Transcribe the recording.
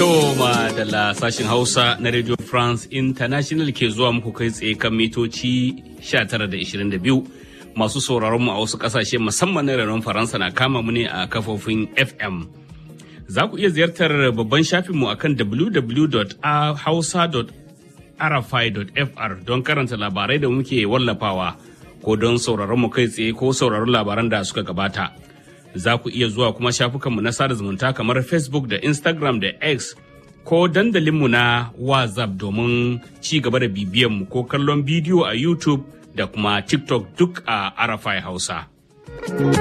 Toma da la sashen Hausa na Radio France International ke zuwa muku kai tsaye kan mitoci 19.22 masu sauraron mu a wasu kasashe musamman na renon Faransa na kama mu ne a kafofin FM. Za ku iya ziyartar babban shafinmu a kan www.hausa.rfi.fr don karanta labarai da muke wallafawa ko don sauraron mu kai tsaye ko sauraron labaran da suka gabata. za ku iya zuwa kuma shafukanmu na sada zumunta kamar Facebook da Instagram da X ko dandalinmu na WhatsApp domin ci gaba da bibiyanmu ko kallon bidiyo a YouTube da kuma TikTok duk a Arafai Hausa.